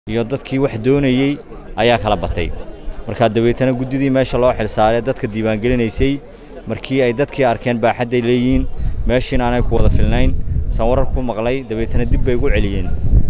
iyo dadkii wax doonayey ayaa kala batay markaa dabeetana guddidii meesha loo xilsaaray dadka diiwaangelinaysay markii ay dadkii arkeen baaxadday leeyihiin meeshiina aanay ku wada filnayn san warar ku maqlay dabeetana dib bay ugu celiyeen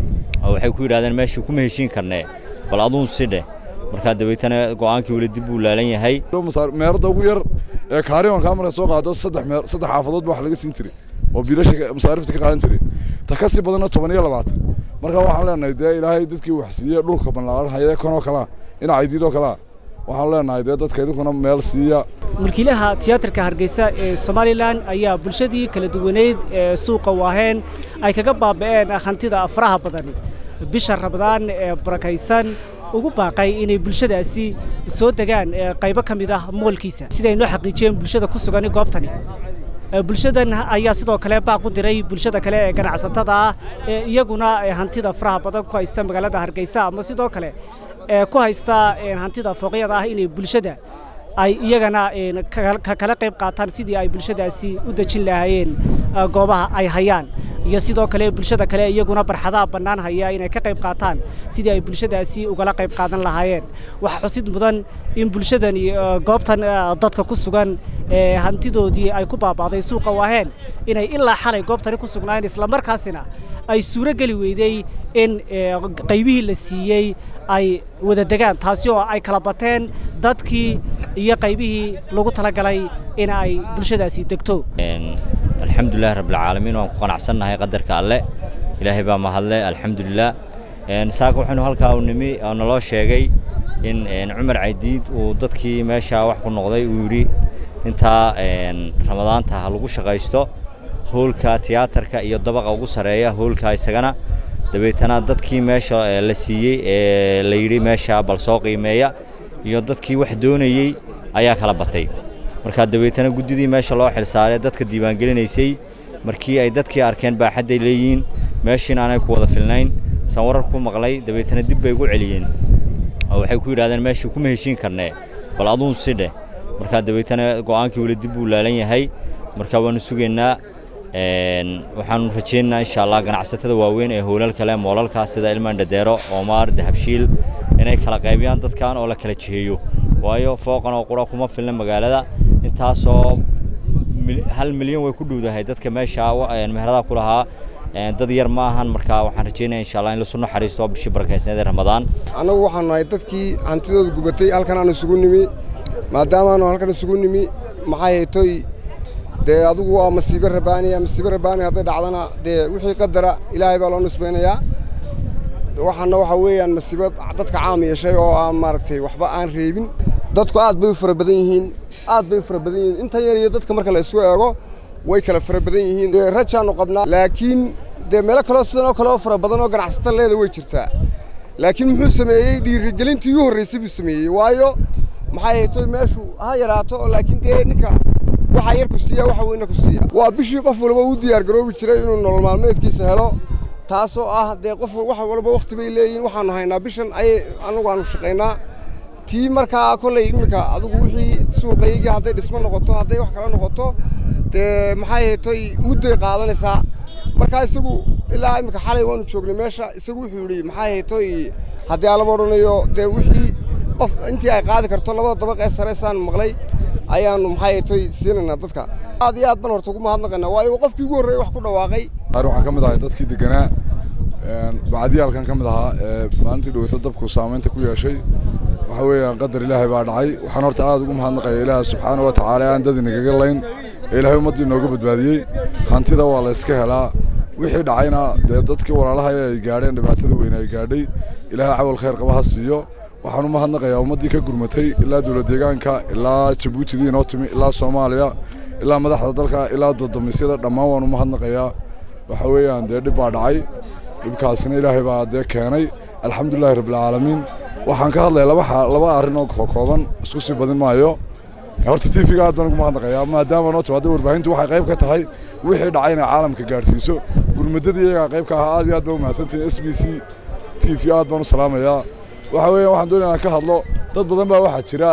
oo waxay ku yidhahdeen meeshii kuma heshiin karnee bal aduun si dheh markaa dabeetana go'aankii weli dib buu laalan yahay meerada ugu yar ee kaariwankaa marka soo qaado saddex meer saddex xaafadood ba wax laga siin jiray oo biilasha masaarifta ka qaadan jiray ta ka sii badanna toban iyo labaatan marka waxaan leenahay dee ilaahay dadkii wax siiyey dhulka ballaaran hayee kanoo kalaa dhinacaydiidoo kalaa waxaan leenahay dee dadka idinkuna meel siiya mulkiilaha tiyaatarka hargeysa ee somalilan ayaa bulshadii kala duwaneyd ee suuqa waaheen ay kaga baaba'een hantida faraha badan bisha rabadaan ee barakaysan ugu baaqay inay bulshadaasi soo degaan qaybo ka mid ah moolkiisa siday noo xaqiijiyeen bulshada ku sugan goobtani bulshadan ayaa sidoo kale baaq u diray bulshada kale ee ganacsatada ah ee iyaguna hantida faraha badan ku haysta magaalada hargeysa ama sidoo kale ee ku haysta hantida fooqyada ah inay bulshada ay iyagana ka kala qayb qaataan sidii ay bulshadaasi u dejin lahaayeen goobaha ay hayaan iyo sidoo kale bulshada kale iyaguna barxadaha bannaan haya inay ka qayb qaataan sidii ay bulshadaasi ugala qayb qaadan lahaayeen waxaa xusid mudan in bulshadani goobtan dadka ku sugan ee hantidoodii ay ku baaba'day suuqa waaheen inay ilaa xalay goobtani ku sugnaayeen islamarkaasina ay suuro geli weydey in qaybihii la siiyey ay wada degaan taasi oo ay kala bateen dadkii iyo qaybihii lagu talagalay in ay bulshadaasi degto alxamdulilahi rabbilcaalamiin waan ku qanacsannahay qadarka alle ilaahay baa mahadle alxamdulilah saaka waxaynu halkaa u nimi oo naloo sheegay in cumar caydiid uu dadkii meeshaa wax ku noqday uu yidhi intaa ramadaanta ha lagu shaqaysto hoolka tiyaatarka iyo dabaqa ugu sarreeya hoolka isagana dabeetana dadkii meesha la siiyey ee la yidhi meesha bal soo qiimeeya iyo dadkii wax doonayey ayaa kala batay markaa dabeetana guddidii meesha loo xilsaaray dadka diiwaangelinaysay markii ay dadkii arkeen baaxadday leeyihiin meeshiina aanay ku wada filnayn san warar ku maqlay dabeetana dib bay ugu celiyeen oo waxay ku yidhahdeen meeshii kuma heshiin karnee bal aduun si dheh markaa dabeetana go'aankii weli dib buu laalan yahay markaa waanu sugaynaa waxaanu rajaynaynaa insha allah ganacsatada waaweyn ee hoolal kale moolalkaas sida ilmaan dhadeero oomaar dahabshiil inay kala qaybiyaan dadkan oo la kala jiheeyo waayo fooqan oo qura kuma filna magaalada intaasoo hal milyan way ku dhowdahay dadka meesha meherada ku lahaa dad yar ma ahan markaa waxaan rajaynaya insha allah in lasu naxariisto bishii barakaysneed ee ramadaan annagu waxaanu nahay dadkii hantidooda gubatay halkan aanu isugu nimi maadaamaanu halkan isugu nimi maxay haytoy dee adugu waa masiibo rabaaniya masiibo rabaani hadday dhacdana dee wixii qadara ilaahay baa loo nisbaynayaa waxaana waxaa weeyaan masiibo dadka caam yeeshay oo aan maaragtay waxba aan reebin dadku aad bay u fara badan yihiin aad bay u fara badan yihiin intan yar iyo dadka marka la isku eego way kala fara badan yihiin dee rajaannu qabnaa laakiin dee meelo kaloo sidan oo kale oo fara badan oo ganacsato leeda way jirtaa laakiin muxuu sameeyey dhiirigelintii ugu horraysay buu sameeyey waayo maxay haytoy meeshu ha yaraato oo laakiin dee ninka waxaa yar ku siiya waxa weyna ku siiya waa bishii qof walba u diyaar garoobi jiray inuu nolol maalmeedkiisa helo taasoo ah dee qof wax walba wakhti bay leeyihiin waxaanu haynaa bishan ayay anagu aanu shaqaynaa tii markaa kolley iminka adigu wixii suuqaygii hadday dhismo noqoto hadday wax kala noqoto dee maxay haytoy mudday qaadanaysaa markaa isagu ilaa iminka xalay waanu joognay meesha isagu wuxuu yidhi maxay haytoy haddii alama odhanayo dee wixii qof intii ay qaadi karto labada dabaq ee sareysaan maqlay ayaanu maxay haytoy siinaynaa dadka aad iyo aad ban horta ugu mahadnaqaynaa waayo qofkii ugu horreeyey wax ku dhawaaqay waxaan ka mid ahay dadkii deganaa bacdiyaalkan ka mid ahaa ee maalintii dhoweyta dabku saamaynta ku yeeshay waxa weeyaan qadar ilaahay baa dhacay waxaan horta aad ugu mahadnaqaya ilaaha subxaana wa tacaala aan dad inagaga layn ee ilaahay ummaddii inooga badbaadiyey hantida waa la iska helaa wixii dhacayna dee dadkii walaalaha ay gaadheen dhibaatada weyne ay gaadhay ilaahay cawal khayr qaba ha siiyo waxaan u mahadnaqayaa ummaddii ka gurmatay ilaa dowlad deegaanka ilaa jabuutidii inoo timi ilaa soomaaliya ilaa madaxda dalka ilaa dadamisyada dhammaan waan u mahadnaqayaa waxa weeyaan dee dhib baa dhacay dhibkaasina ilaahay baa dee keenay alxamdulilahi rabbilcaalamiin waxaan ka hadlaya laba laba arrin oo kooban isku sii badin maayo horta t v-ga aad baan ugu mahadnaqayaa maadaama noo timaada warbaahintu waxay qayb ka tahay wixii dhacay inay caalamka gaadhsiiso gurmadadii iyagaa qayb ka ahaa aad iyo aad baa umahadsantihin s b c t v aad baan u salaamayaa waxa weeyaan waxaan doonaya inaan ka hadlo dad badan baa waxaa jira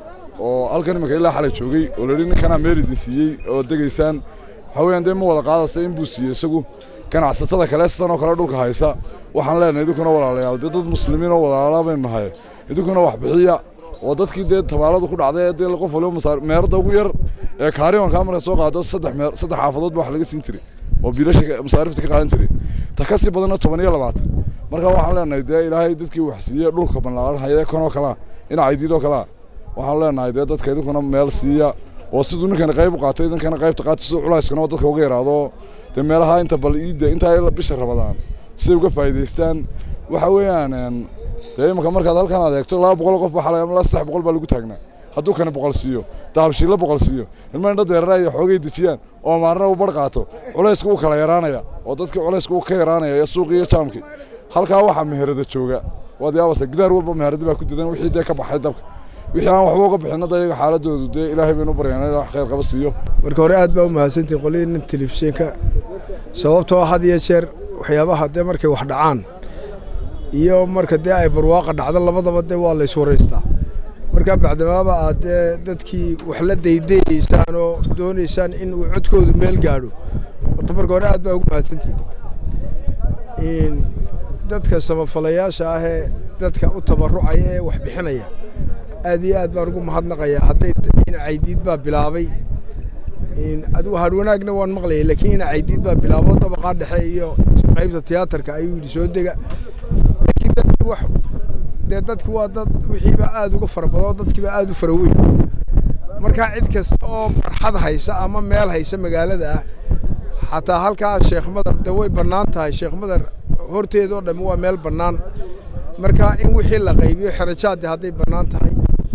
oo halkan iminka ilaa xalay joogay oo la yidhi ninkanaa meel idin siiyey oo degaysaan waxa weeyaan dee ma wada qaadaysa in buu siiyey isagu ganacsatada kale sidan oo kale dhulka haysa waxaan leenahay idinkuna walaalayaal dee dad muslimiin oo walaala baynu nahay idinkuna wax bixiya oo dadkii dee tabaaladu ku dhacday ee dee qof waliba masaar meerada ugu yar ee kaariwankaa marka soo qaado saddex meer saddex xaafadood ba wax laga siin jiray oo biilasha masaarifta ka qaadan jiray ta ka sii badanna toban iyo labaatan marka waxaan leenahay dee ilaahay dadkii wax siiyey dhulka ballaaran hayee kanoo kalaa dhinaca idiidoo kalaa waxaan leenahay dee dadka idinkuna meel siiya oo siduu ninkana qayb u qaatay idinkana qaybta qaata siduu culayskana oo dadka uga yaraado dee meelaha inta bal iidda intaa bisha rabadaan siday uga faa'iidaystaan waxa weeyaan dee imanka markaad halkan aad eegto laba boqol qof baa xalay saddex boqol baa lagu taagnaa hadduu kana boqol siiyo dahabshiilla boqol siiyo ilma indha deerara iyo xoogay dejiyaan oo maarna uu bar qaato culaysku uu kala yaraanaya oo dadkii culaysku uu ka yaraanaya iyo suuqii iyo jaamkii halkaa waxaa meherada jooga waad yaabasa gidaar walba meheradi baa ku didan wixii dee ka baxay dabka wixii aan waxba uga bixin hadda iyaga xaaladoodu dee ilaahay baynu u baryaana in wax khayr qaba siiyo marka hore aad baa u mahadsantihin qoladiina telefishinka sababtoo had iyo jeer waxyaabaha dee markay wax dhacaan iyo marka dee ay barwaaqa dhacdo labadaba dee waa la iswaraystaa marka bacdamaaba aad dee dadkii wax la daydayaysaan oo doonaysaan in uu codkoodu meel gaadho horta marka hore aad baa ugu mahadsantihin dadka samafalayaasha ah ee dadka u tabarucaya ee wax bixinaya aad iyo aad baan ugu mahadnaqayaa hadday in caydiid baa bilaabay adigu hadwanaagna waan maqlayay laakiin ina caydiid baa bilaabo dabaqaa dhexe iyo qaybta tiyaatarka ayuu yidhi soo dega laakiin dadki wax dee dadki waa dad wixiiba aad uga fara badoo dadkiiba aad u fara weyn markaa cid kasta oo barxad haysa ama meel haysa magaalada ah xataa halkaa sheekh madar de way bannaan tahay sheekh madar horteedoo dhammi waa meel bannaan marka in wixii la qaybiyo xerajaadii hadday bannaan tahay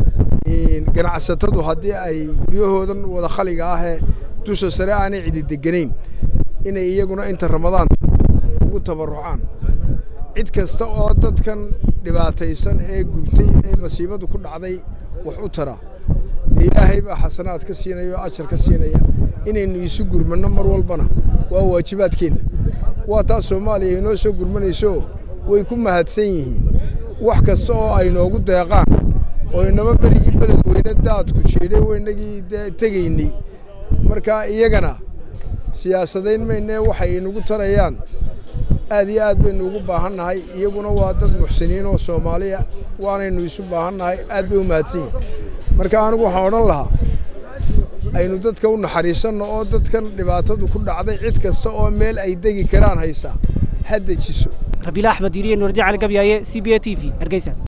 ganacsatadu haddii ay guryahoodan wada khaliga ahee dusha sare aanay cidi deganayn inay iyaguna inta ramadaanta ugu tabarucaan cid kasta oo dadkan dhibaataysan ee gubtay ee masiibadu ku dhacday wax u tara ilaahay baa xasanaad ka siinaya oo ajar ka siinaya inaynu isu gurmanno mar walbana waa waajibaadkeenna waa taas soomaaliya inoo soo gurmanayso way ku mahadsan yihiin wax kasta oo ay noogu deeqaan oo inaba berigii beledweyne daadku jiidhay waynagii dee tegaynay marka iyagana siyaasadayn maynee waxay inagu tarayaan aad iyo aad baynu ugu baahan nahay iyaguna waa dad muxsiniin oo soomaaliya waanaynu isu baahan nahay aad bay u mahadsan yihin marka anigu waxaan odhan lahaa aynu dadka u naxariisanno oo dadkan dhibaatadu ku dhacday cid kasta oo meel ay degi karaan haysaa ha dejiso rabiila axmed yiriye nuurdi cali gabyaaye c b a t v hargeysa